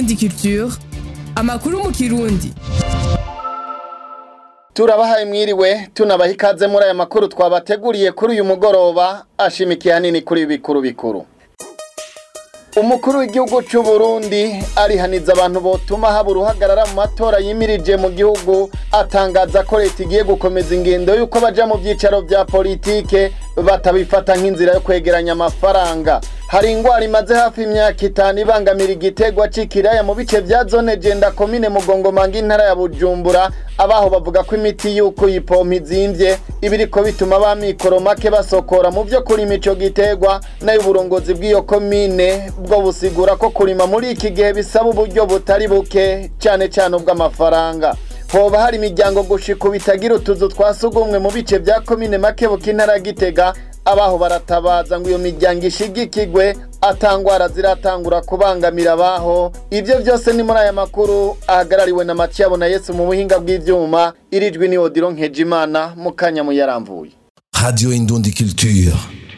Indundi Culture amakuru mu kirundi turabahaye mwiriwe tunabaha ikaze muri aya makuru twabateguriye kuri uyu mugoroba ashimikiye hanini kuri bikuru bikuru umukuru w'igihugu cy'u Burundi arihaniza abantu botuma haba uruhagarara mu matora yimirije mu gihugu atangaza ko leta igiye gukomeza ingendo y'uko baja mu byicaro bya politike batabifata nk'inzira yo kwegeranya amafaranga hari ingwara imaze hafi imyaka itanu ibangamira igitegwa c'ikiraya mu bice vya zone jenda komine mugongomanga intara ya bujumbura abaho bavuga ko imiti y'uko yipompa izimvye ibiriko bituma ba mikoro make basokora mu vyo kurima ico gitegwa nayo uburongozi bw'iyo komine bwo busigura ko kurima muri iki gihe bisaba uburyo butari buke cane cane ubw'amafaranga hoba hari imiryango gushika bitagira utuzu twa sugumwe mu bice vya komine makebuka intara ya gitega abaho baratabaza ngo iyo miryango ishigikigwe atangwara ziratangura kubangamira abaho ivyo vyose ni muri aya makuru ahagarariwe na Matiyabo na Yesu mu buhinga bw'ivyuma irijwi ni Odilo Nkejimana mu kanya mu yaramvuye Radio Indundi Culture.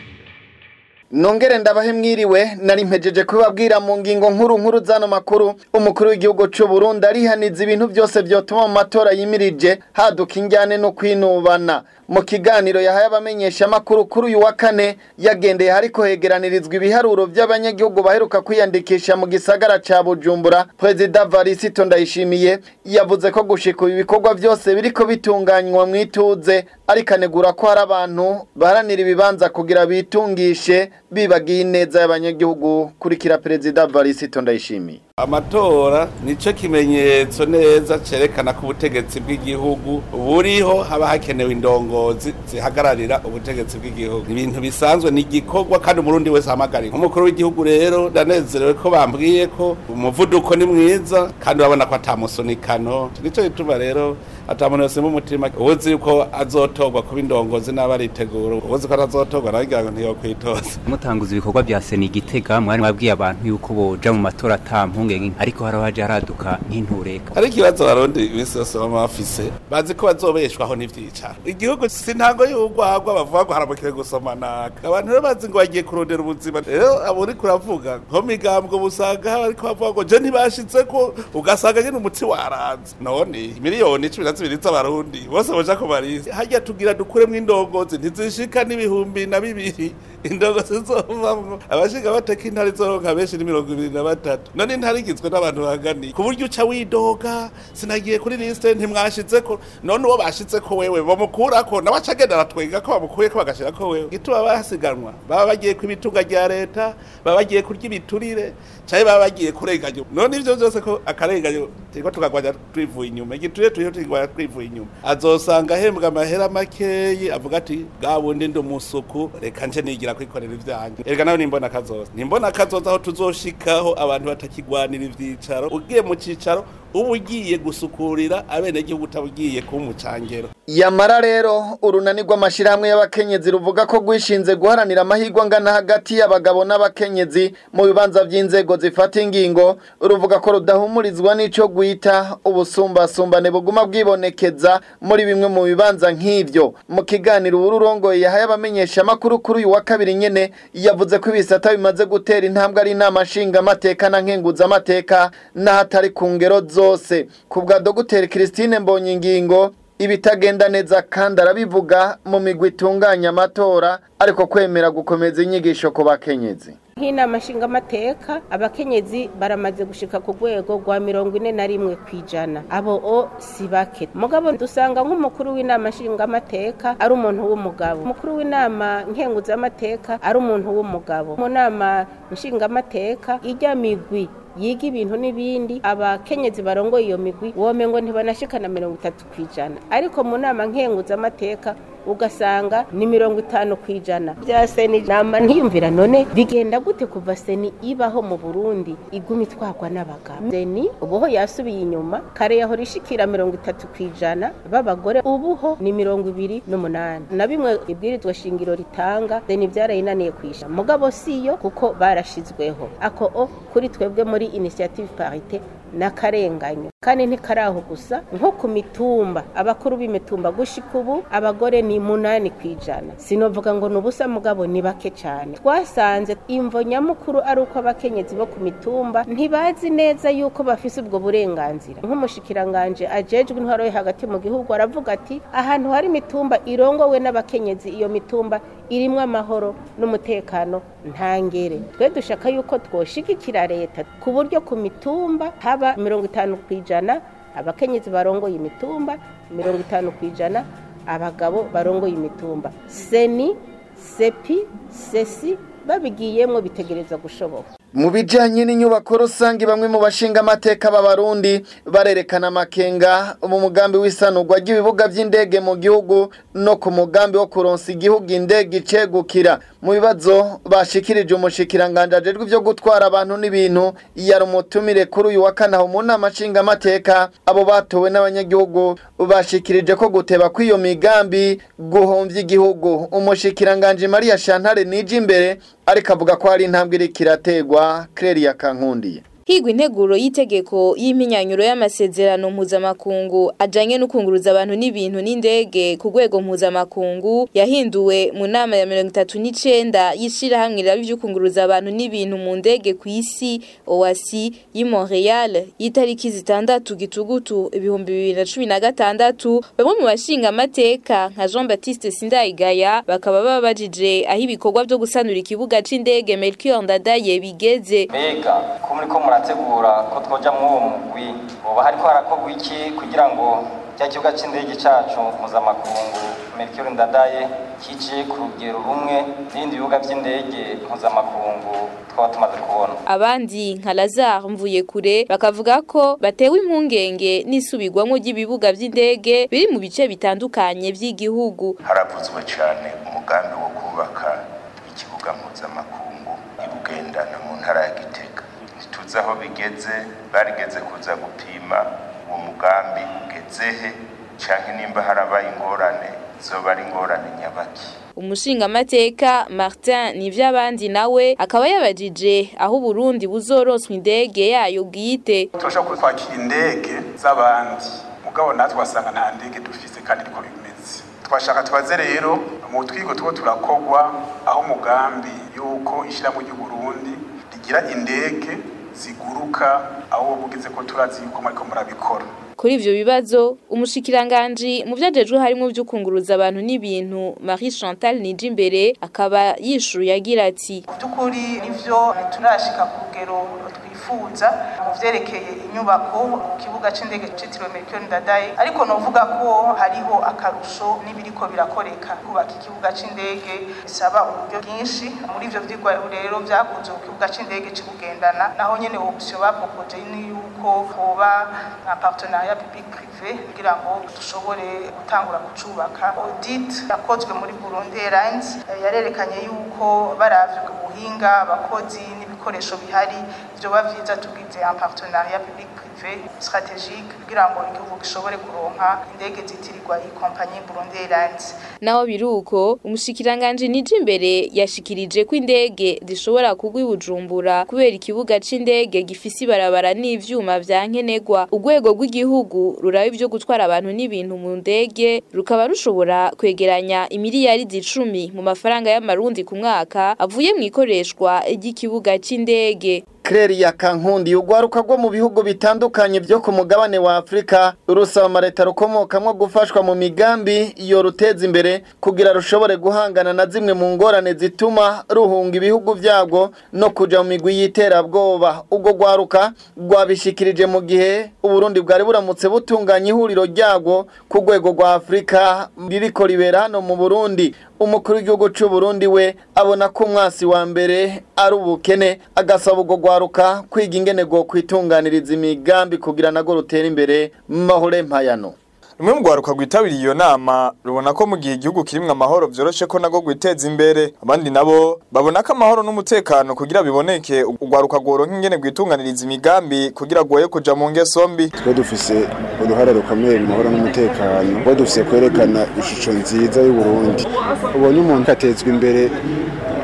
Nongere ndabahe mwiriwe nari mpejeje kubabwira mu ngingo nkuru nkuru zano makuru umukuru w'igihugu c'u Burundi arihaniza ibintu byose vyotuma mu matora yimirije haduka injyane no kwinubana mu kiganiro yahaye abamenyesha makuru kuri uyu wa kane yagendeye hariko hegeranirizwa ibiharuro by'abanyagihugu baheruka kwiyandikisha mu gisagara ca Bujumbura President Varisito Ndayishimiye yavuze ko gushika ibi bikorwa byose biriko bitunganywa mu ituze ariko anegura ko hari abantu baharanira ibibanza kugira bitungishe bibagiye ineza y'abanyagihugu kurikira President Varisito Ndayishimiye amatora nico kimenyetso neza cerekana ko ubutegetsi bw'igihugu buriho haba hakenewe indongozi zihagararira ubutegetsi bw'igihugu ibintu bisanzwe ni igikorwa kandi umurundi wese ahamagariwe nk'umukuru w'igihugu rero ndanezerewe ko bambwiye ko umuvuduko ni mwiza kandi urabona ko atamusunikano nico gituma rero atamuntu yose mu mutima ubuzi yuko azotorwa kuba indongozi n'aba aritegura ubuzi ko atazotorwa nawe ngira ngo ntiyokwitoza mutanguza ibikorwa bya sena igitega mwari mwabwiye abantu yuko boja mu matora ata mpungenge ariko hari abaje haraduka nk'intureka ariko ikibazo abarundi iminsi yose baba bafise bazi ko bazobeshwaho n'ivyicaro igihugu si ntango y'urwagwa bavuga ngo haramukire gusomanaka abantu rero bazi ngo bagiye kurondera ubuzima rero abo uriko uravuga nko migambwe busanga bariko bavuga ngo je ntibashitseko ugasanga nyene umutsi waranze none miliyoni cumi na zibiri z'abarundi bose boja ku marisi harya tugira dukuremwo indongozi ntizishika n'ibihumbi na bibiri indongozi zizovamwo abashinga bateka intara izoronka benshi ni mirongo ibiri na batatu none intara igizwe n'abantu baganiye ku buryo uca widoga sinagiye kuri lisite ntimwashitseko none uwo bashitseko wewe bamukurako nawe aca agenda aratwenga ko bamukuyeko bagashirako wewe gituma basiganwa baba bagiye ku ibitunga rya leta baba bagiye kurya ibiturire canke baba bagiye kurenganya none ivyo vyose ko akarenganyo turiko tukagwanya twivuye inyuma igiturire turiho tukigwanya twivuye inyuma azosanga ahembwa amahera makeyi avuga ati bwa bundi ndi umusuku reka nje nigira kwikorera ivyanjye erega nawe nimbona kazoza nimbona kazoza aho tuzoshikaho abantu batakigwanira ivyicaro ugiye mu cicaro uba ugiye gusukurira abenegihugu utabugiye kuba umucangero yamara rero urunani rw'amashirahamwe y'abakenyezi ruvuga ko rwishinze guharanira amahirwe angana hagati y'abagabo n'abakenyezi mu bibanza by'inzego zifata ingingo ruvuga ko rudahumurizwa n'ico gwita ubusumbasumbane buguma bwibonekeza muri bimwe mu bibanza nk'ivyo mu kiganiro ururongoye yahaye abamenyesha amakuru kuri uyu wa kabiri nyene yavuze ko ibisata bimaze gutera intambwe ari inama nshingamateka na nkenguzamateka n'ahatari ku ngero zose ku bwa dogiteri christine mbonyingingo ibitagenda neza kandi arabivuga mu migwi itunganya amatora ariko kwemera gukomeza inyigisho ku bakenyezi nk'inama nshingamateka abakenyezi baramaze gushika ku rwego rwa mirongo ine na rimwe ku ijana abo o si bake mugabo dusanga nk'umukuru w'inama nshingamateka ari umuntu w'umugabo umukuru w'inama nkenguzamateka ari umuntu w'umugabo mu nama nshingamateka ijya migwi yiga ibintu n'ibindi abakenyezi barongoye iyo migwi wome ngo ntibanashikana mirongo itatu ku ijana ariko mu nama nkenguzamateka ugasanga ni mirongo itanu ku ijana bya seni nama ntiyumvira none bigenda gute kuva seni ibaho mu burundi iguma itwarwa n'abagabo seni ubuho yasubiye inyuma kare yahora ishikira mirongo itatu ku ijana b'abagore ubuho ni mirongo ibiri n'umunani na bimwe ibwirizwa shingiro ritanga seni byarayinaniye kwisha mugabo siyo kuko barashizweho ako o kuri twebwe muri initiative parite n'akarenganyo kandi ntikaraho gusa nko ku mitumba abakuru b'imitumba gushika ubu abagore ni munani ku ijana sinovuga ngo ni ubusa mugabo ni bake cyane twasanze imvo nyamukuru ari uko abakenyezi bo ku mitumba ntibazi neza yuko bafise ubwo burenganzira nk'umushikiranganje ajejwe intwaro yo hagati mu gihugu aravuga ati ahantu hari imitumba irongowe n'abakenyezi iyo mitumba irimwo amahoro n'umutekano ntangere twe dushaka yuko twoshigikira leta ku buryo ku mitumba haba mirongo itanu ku ijana abakenyezi barongoye imitumba mirongo itanu ku ijana abagabo barongoye imitumba seni sepi sesi babigiyemwo bitegereza gushoboka mu bijanye n'inyubako rusange bamwe mu bashinga amateka b'abarundi barerekana amakenga mu mugambi w'isanurwa ry'ibibuga by'indege mu gihugu no ku mugambi wo kuronsa igihugu indege icegukira mu bibazo bashikirije umushikiranganje ajejwe ivyo gutwara abantu n'ibintu yari umutumire kuri uyu wa kane aho mu nama nshingamateka abo batowe n'abanyagihugu bashikirije ko guteba kw'iyo migambi guhomvya igihugu umushikiranganje Maria Shantare nije imbere ariko avuga ko hari intambwe iriko irategwa Claire Kankundiye higwa integuro y'itegeko y'impinyanyuro y'amasezerano mpuzamakungu ajanye no kunguruza abantu n'ibintu n'indege ku rwego mpuzamakungu yahinduwe mu nama ya mirongo itatu n'icenda y'ishirahamwe riraba ivyo kunguruza abantu n'ibintu mu ndege ku isi OASI y'i Montreal y'itariki zitandatu gitugutu ibihumbi bibiri na cumi na gatandatu bamwe mu bashinga amateka nka Jean Baptiste Sindayigaya bakaba babajije aho ibikorwa vyo gusanura ikibuga c'indege Melchior Ndadaye bigeze mbega ko muriko murategura ko twoja muri uwo mugwi hoba hariko harakorwa iki kugira ngo cya kibuga c'indege cacu mpuzamakungu Melchior Ndadaye kije ku rugero rumwe n'ibindi bibuga vy'indege mpuzamakungu twaba tumaze kubona abandi nka Lazare mvuye kure bakavuga ko batewe impungenge n'isubirwamo ry'ibibuga vy'indege biri mu bice bitandukanye vy'igihugu haravuzwe cyane umugambi wo kubaka ikibuga mpuzamakungu i Bugendana mu ntara ya Gitega ntituzi aho bigeze barigeze kuza gupima uwo mugambi ugezehe canke nimba harabaye ingorane zoba ari ingorane nyabaki umushingamateka Martin Nivyabandi nawe akaba yabajije aho Burundi buzoroswa indege yayo bwite turashobora kwakira indege z'abandi mugabo natwe wasanga nta ndege dufise kandi niko bimeze twashaka tubaze rero mu twigo tuba turakogwa aho umugambi yuko ishyirahamwe ry'u Burundi rigira indege ziguruka aho bugize ko turazi yuko muriko murabikora kuri ivyo bibazo umushikiranganji mu vyajejwe harimo vy'ukunguruza abantu n'ibintu Marie Chantal Nijimbere akaba yishuye agira ati by'ukuri nivyo turashika ku rugero twifuza mu vyerekeye inyubako mu kibuga c'indege citiriwe Melchior Ndadaye ariko novuga ko hariho akarusho n'ibiriko birakoreka kubaka ikibuga c'indege bisaba uburyo bwinshi muri ivyo vyigwa rero vyakunze ku kibuga c'indege c'Ibugendana naho nyene option bapropoje ni yuko hoba nka partenariat public privé kugira ngo dushobore gutangura kucubaka audit yakozwe muri Burundi Airlines yarerekanye yuko baravye ubuhinga abakozi n'ibikoresho bihari vyoba vyiza tugize un partenariat public privé stratégique kugira ngo igihugu gishobore kuronka indege zitirirwa iyi kompanyi Burundi Airlines naho biruko umushikiranganje nije imbere yashikirije ko indege zishobora kugwa ibujumbura kubera ikibuga c'indege gifise ibarabara n'ivyuma vya nkenegwa urwego rw'igihugu ruraba ivyo gutwara abantu n'ibintu mu ndege rukaba rushobora kwegeranya imiliyaridi icumi mu mafaranga y'amarundi ku mwaka avuye mu ikoreshwa ry'ikibuga c'indege Claire ya Kankundi ugwaruka rwo mu bihugu bitandukanye byo ku mugabane wa Afrika rusaba amareta rukomokamwo gufashwa mu migambi yo ruteza imbere kugira rushobore guhangana na zimwe mu ngorane zituma ruhunga ibihugu vyabwo no kuja mu migwi y'iterabwoba ubwo gwaruka rwabishikirije mu gihe Uburundi bwari buramutse butunganya ihuriro ryabwo ku rwego rwa Afrika ririko ribera hano mu Burundi umukuru w'igihugu c'u Burundi we abona ko umwasi wa mbere ari ubukene agasaba ubwo gwaruka kwiga ingene go kwitunganiriza imigambi kugira nago rutera imbere mahore mpayano rumwe mu rwaruka rwitabiriye iyo nama rubona ko mu gihe igihugu kirimwo amahoro vyoroshe ko nago gwiteza imbere abandi nabo babona ko amahoro n'umutekano kugira biboneke urwaruka rworonka ingene rwitunganiriza imigambi kugira rwoye kuja mu ngeso mbi twe dufise uruhare rukomeye mu mahoro n'umutekano twe dufise kwerekana ishusho nziza y'uburundi ubonye umuntu atezwa imbere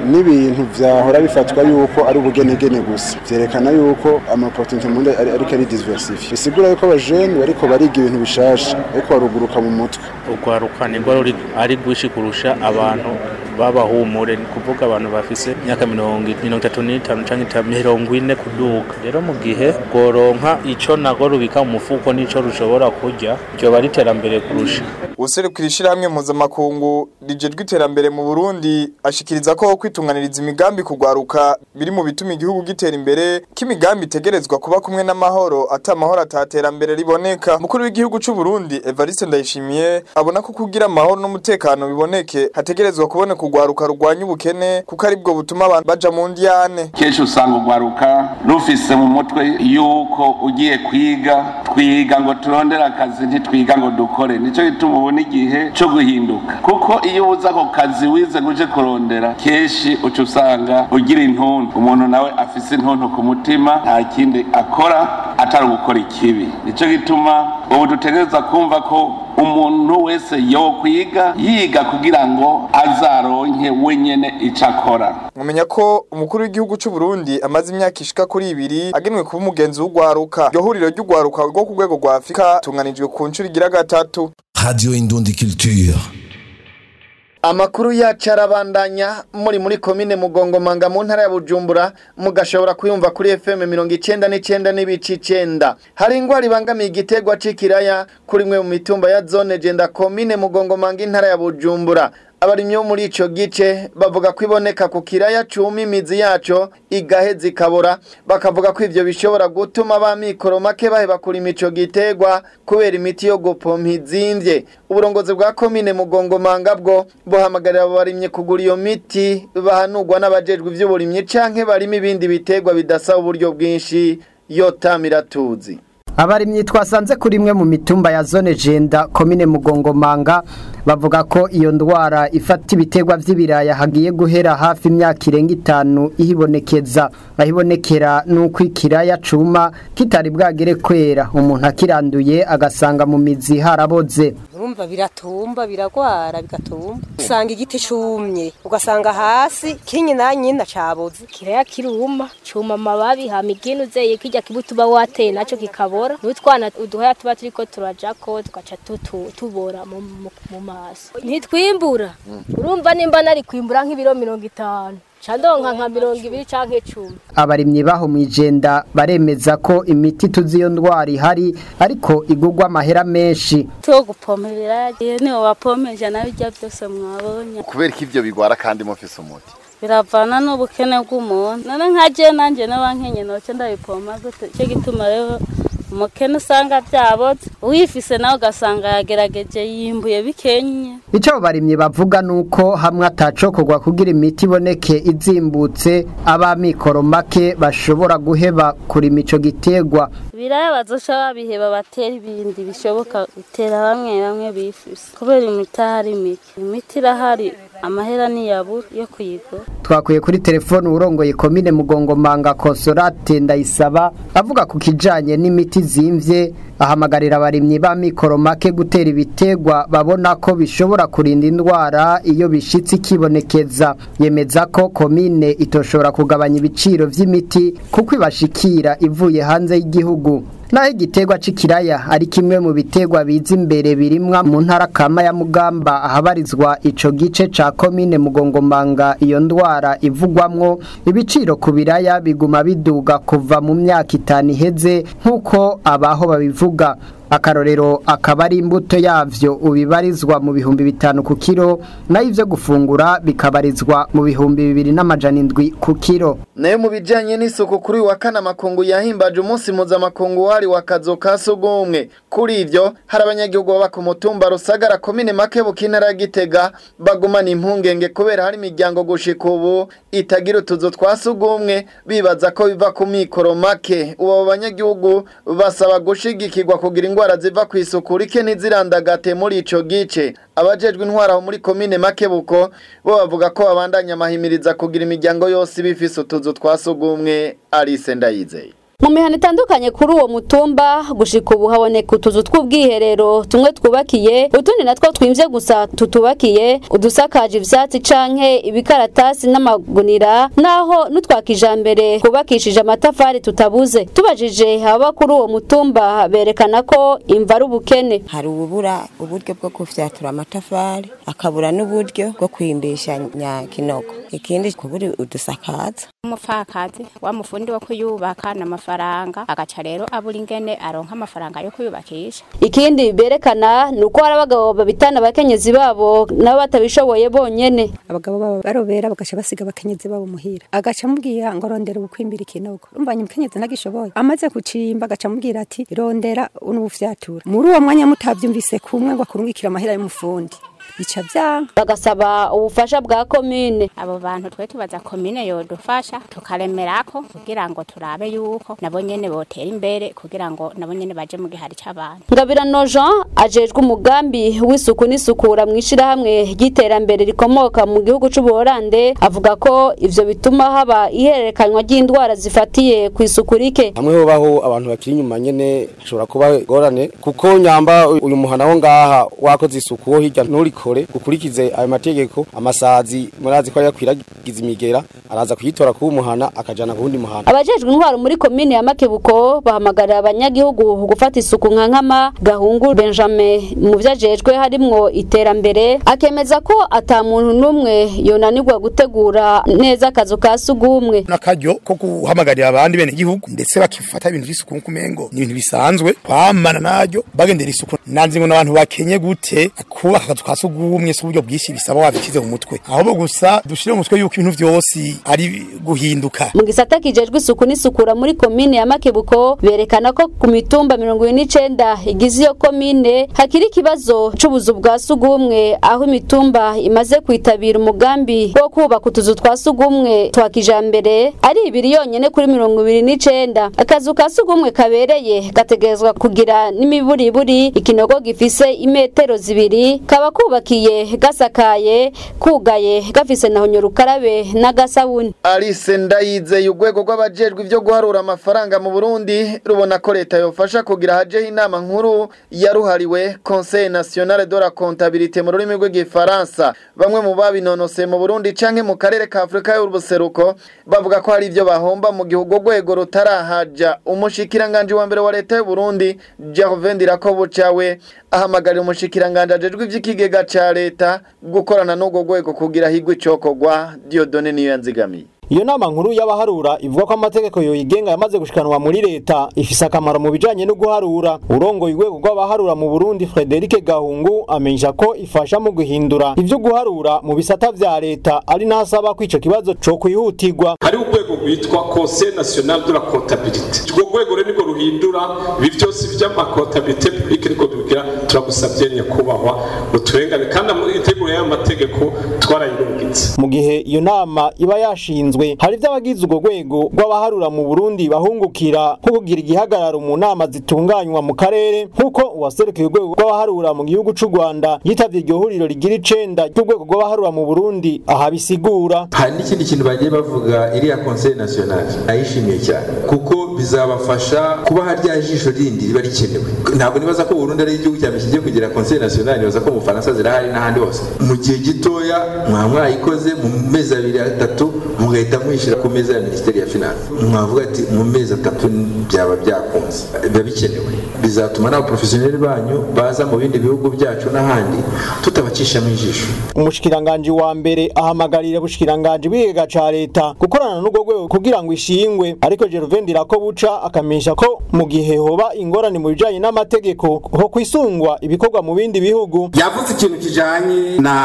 n'ibintu vyahora bifatwa yuko ari ubugenegene gusa vyerekana yuko amapotinti mu Burundi ari ariko ari diversifiye bisigura yuko abajene bariko bariga ibintu bishasha ariko baruguruka mu mutwe urwaruka nirwo ruri ari rwinshi kurusha abantu babahumure ni kuvuga abantu bafise imyaka mirongo mirongo itatu n'itanu canke mirongo ine kuduga rero mu gihe rworonka ico nago rubika mu mufuko n'ico rushobora kurya ryoba ari iterambere kurusha userukira ishirahamwe mpuzamakungu rijejwe iterambere mu Burundi ashikiriza ko kwitunganiriza imigambi kugwaruka biri mu bituma igihugu gitera imbere k'imigambi itegerezwa kuba kumwe n'amahoro ata amahoro ataterambere riboneka mukuru w'igihugu c'u Burundi Evariste Ndayishimiye abona ko kugira amahoro n'umutekano biboneke hategerezwa kuboneka urwaruka rurwanya ubukene kuko aribwo butuma abantu baja mu ndiyane kenshi usanga urwaruka rufise mu mutwe yuko ugiye kwiga twiga ngo turondere akazi ntitwiga ngo dukore nico gituma ubona igihe co guhinduka kuko iyo uza ako kazi wize ngo uje kurondera kenshi uca usanga ugira intuntu umuntu nawe afise intuntu ku mutima nta kindi akora atari gukora ikibi nico gituma ubu dutegereza kumva ko umuntu wese yokwiga yiga kugira ngo azaronke wenyene ico akora mumenya ko umukuru w'igihugu c'u Burundi amaze imyaka ishika kuri ibiri agenwe kuba umugenzi w'ugwaruka iryo huriro ry'ugwaruka rwo ku rwego rwa Afrika tunganijwe ku nshuro igira gatatu Radio Indundi Culture. Amakuru yacu arabandanya muri muri komine Mugongomanga mu ntara ya Bujumbura mugashobora kuyumva kuri FM 99 n'ibici 9 hari ingwara ibangamiye igitegwa c'ikiraya kuri mwe mu mitumba ya zone genda komine Mugongomanga intara ya Bujumbura abarimyi bo muri ico gice bavuga ko iboneka ku kiraya cumi imizi yaco igahe zikabora bakavuga ko ivyo bishobora gutuma ba mikoro make baheba kurima ico gitegwa kubera imiti yo gupompa izimvye uburongozi bwa komine mugongomanga bwo buhamagarira abo barimyi kugura iyo miti bahanurwa n'abajejwe ivy'uburimyi canke barima ibindi bitegwa bidasaba uburyo bwinshi yotamira tuzi abarimyi twasanze kuri imwe mu mitumba ya zone jenda komine mugongomanga bavuga ko iyo ndwara ifata ibitegwa vy'ibiraya hagiye guhera hafi imyaka irenga itanu ihibonekeza ahibonekera nuko ikiraya cuma kitari bwagere kwera umuntu akiranduye agasanga mu mizi haraboze urumva biratumba biragwara bigatumba usanga igiti cumye ugasanga hasi kinyi na nyina caboze kiraya kiruma cuma amababi hama iginu zeye kirya kibuto uba wateye naco kikabora n'utwana uduhaya tuba turiko turajako tugaca tutu- tubora mu mu- mu maso ntitwimbura urumva nimba nari kwimbura nk'ibiro mirongo itanu ca ndonka nka mirongo ibiri canke cumi abarimyi baho mwijenda baremeza ko imiti tuzi iyo ndwara ihari ariko igurwa amahera menshi to gupomerera niwo wapomeje nawe ibyo byose mwabonye kubera ko ivyo bigwara kandi mufise umuti biravana n'ubukene bw'umuntu none nka je nanje n'abankenye noce ndabipoma gute cyo gituma rero umukene usanga byaboze uwifise nawe ugasanga yagerageje yimbuye bikenye Ico abo barimyi bavuga nuko hamwe atacokorwa kugira imiti iboneke izimbutse abamikoro make bashobora guheba kurima ico gitegwa biraya bazoca babiheba batera ibindi bishoboka bitera bamwe bamwe bifise kubera imiti ahari mike imiti irahari amahera niyabura yo kuyigura twakuye kuri telefone urongoye komine mugongomanga konsolate ndayisaba avuga ku kijanye n'imiti zimvye ahamagarira abarimyi ba mikoro make gutera ibitegwa babona ko bishobora kurinda indwara iyo bishitse ikibonekeza yemeza ko komine itoshobora kugabanya ibiciro vy'imiti kuko ibashikira ivuye hanze y'igihugu naho igitegwa c'ikiraya ari kimwe mu bitegwa biza imbere birimwa mu ntara kama ya mugamba ahabarizwa ico gice ca komine mugongomanga iyo ndwara ivugwamwo ibiciro ku biraya biguma biduga kuva mu myaka itanu iheze nk'uko abaho babivuga akarorero akaba ari imbuto yavyo ubibarizwa mu bihumbi bitanu ku kiro nayo ivyo gufungura bikabarizwa mu bihumbi bibiri n'amajana indwi ku kiro nayo mu bijanye n'isuku kuri uyu wa kane amakungu yahimbaje umunsi mpuzamakungu wari wa kazu ka sugumwe kuri ivyo hari abanyagihugu baba ku mutumba rusagara komine makebuka intara ya gitega bagumana impungenge kubera hari imiryango gushika ubu itagira utuzu twa sugumwe bibaza ko biva ku mikoro make ubu abo banyagihugu basaba gushigikirwa kugira ingwara ziva ku isuku rike ntizirandagate muri ico gice abajejwe intwara aho muri komine makebuko bo bavuga ko babandanya amahimiriza kugira imiryango yose iba ifise utuzu twa sugumwe Alice Ndayizeye mu mihana itandukanye kuri uwo mutumba gushika ubu haboneka utuzu tw'ubwiherero tumwe twubakiye utundi natwo twimvye gusa tutubakiye udusakaje ivyatsi canke ibikaratasi n'amagunira naho n'utwa kijambere twubakishije amatafari tutabuze tubajije ababa kuri uwo mutumba berekana ko imva ari ubukene hari ububura uburyo bwo gufyatura amatafari akabura n'uburyo bwo kwimbisha nyakinogo ikindi kubura udusakaza umupfakazi wa mufundi wo kuyubaka n'amafaranga agaca rero abura ingene aronka amafaranga yo kuyubakisha ikindi berekana ni uko hari abagabo babitana abakenyezi babo nabo batabishoboye bonyene abagabo babo barobera bagaca basiga abakenyezi babo muhira agaca amubwira ngo rondera ubukwimbira ikinogo umvanye umukenyezi nagishoboye amaze kucimba agaca amubwira ati rondera unubufyatura muri uwo mwanya mutavyumvise kumwe ngo akurungikira amahera y'umufundi bica vyanka bagasaba ubufasha bwa komine abo bantu twe tubaza komine yodufasha tukaremerako kugira ngo turabe yuko nabo nyene botera imbere kugira ngo nabo nyene baje mu gihari c'abantu ngabirano jean ajejwe umugambi w'isuku n'isukura mu ishirahamwe ry'iterambere rikomoka mu gihugu c'ubuholande avuga ko ivyo bituma haba ihererekanywa ry'indwara zifatiye ku isuku rike hamwe hobaho abantu bakiri inyuma nyene hashobora kuba gorane kuko nyamba uyu muhana wo ngaha wakoze isuku wo hirya nturiko kore ukurikize ayo mategeko amasazi murazi ko yakwiragiza imigera araza kuyitora ku muhana akajana ku wundi muhana abajejwe intwaro muri komine ya Makebuko bahamagarira abanyagihugu gufata isuku nka nkama gahungu Benjamin mu vyajejwe harimwo iterambere akemeza ko ata muntu numwe yonanirwa gutegura neza akazu ka sugumwe nakaryo ko guhamagarira abandi bene igihugu ndetse bakifata ibintu by'isuku kumengo ni ibintu bisanzwe kwamana naryo bagendera isuku nanzi ngo n'abantu bakenye gute kubaka akazu ka sugumwe ubumwe si uburyo bwinshi bisaba wabikize mu mutwe ahubwo gusa dushire mu mutwe yuko ibintu vyose ari guhinduka mu gisata kijejwe isuku n'isukura muri komine ya Makebuko berekana ko ku mitumba 29 igize iyo komine hakiri ikibazo c'ubuzu bwa sugumwe aho imitumba imaze kwitabira umugambi wo kubaka utuzu twa sugumwe twa kijambere ari ibiri yonyene kuri 29 akazu ka sugumwe kabereye gategerezwa kugira n'imiburiburi ikinogo gifise imetero zibiri kaba kubakiye gasakaye kugaye gafise naho nyorukarabe n'agasabuni Alice Ndayizeye urwego rw'abajejwe ivyo guharura amafaranga mu Burundi rubona ko leta yofasha kugira hajeho inama nkuru yaruhariwe Conseil National de la Comptabilité mu rurimi rw'igifaransa bamwe mu babinonose mu Burundi canke mu karere ka Afrika y'ubuseruko bavuga ko hari ivyo bahomba mu gihugu rwego rutarahaja umushikiranganje wa mbere wa leta y'u Burundi Gervais Ndirakobucawe ahamagarira umushikiranganje ajejwe ivy'ikigega ca leta gukorana n'ubwo rwego kugira higwe icokorwa Dieudonne niyo yanzigamiye iyo nama nkuru y'abaharura ivuga ko amategeko yoyigenga yamaze gushikanwa muri leta ifise akamaro mu bijanye no guharura urongoye urwego rw'abaharura mu Burundi Frederic Gahungu amenyesha ko ifasha mu guhindura ivyo guharura mu bisata vya leta ari nasaba ko ico kibazo co kwihutirwa hari urwego rwitwa Conseil National de la Comptabilité urwo rwego rero niko ruhindura ibi vyose vy'amakontabilité publique niko tubigira turagusavye nyakubahwa uturengane kandi iteguro y'amategeko twarayirungitse mu gihe iyo nama iba yashinzwe hari vy'abagize urwo rwego rw'abaharura mu Burundi bahungukira nko kugira igihagararo mu nama zitunganywa mu karere nk'uko uwaserukiye urwego rw'abaharura mu gihugu c'u Rwanda yitavye iryo huriro rigira icenda ry'urwego rw'abaharura mu Burundi aha bisigura hari n'ikindi kintu bagiye bavuga iriya conseil national ayishimiye cyane kuko bizabafasha kuba harya jisho rindi riba rikenewe ntabwo nibaza ko Burundi ari igihugu cya mbere kigiye kugira conseil national nibaza ko mu Faransa zirahari n'ahandi hose mu gihe gitoya mwa mwayikoze mu mezi abiri atatu mugahita mwishyira ku meza ya minisiteri ya finance mwavuga ati mu mezi atatu byaba byakunze biba bikenewe bizatuma n'abaprofesiyoneri banyu baza mu bindi bihugu byacu n'ahandi tutabacishamo ijisho umushikiranganje wa mbere ahamagarira ubushikiranganje bw'igega ca leta gukorana n'urwo rwego kugira ngo ishingwe ariko Gervain Ndirakobuca akamenyesha ko mu gihe hoba ingorane mu bijanye n'amategeko ho kwisungwa ibikorwa mu bindi bihugu yavuze ikintu kijanye na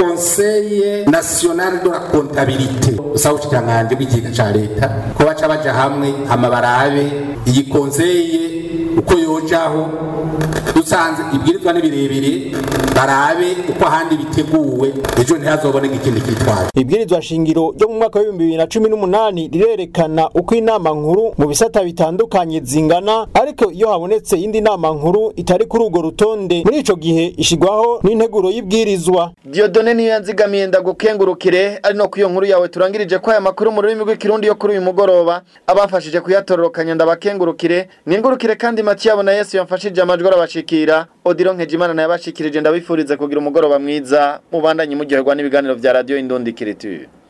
conseil national de la comptabilité usaba ubushikiranganje bw'ikigega ca leta ko baca baja hamwe hama barabe iyi conseil uko yojaho dusanze ibwirizwa ni birebire barabe uko ahandi biteguwe ejo ntihazoboneka ikindi kitwaje ibwirizwa shingiro ryo mu mwaka w'ibihumbi bibiri na cumi n'umunani rirerekana uko inama nkuru mu bisata bitandukanye zingana ariko iyo habonetse indi nama nkuru itari kuri urwo rutonde muri ico gihe ishigwaho n'integuro y'ibwirizwa Diodone niyo yanzigamiye ndagukengurukire ari no kuyo nkuru yawe turangirije ko aya makuru mu rurimi rw'ikirundi yo kuri uyu mugoroba abamfashije kuyatororokanya ndabakengurukire mwingurukire kandi Matiyabo na Yesu yamfashije amajwi arabashikira Odiro Nkejimana naye abashikirije ndabifurize kugira umugoroba mwiza mubandanye muryoherwa n'ibiganiro vya radio Indundi Kiriture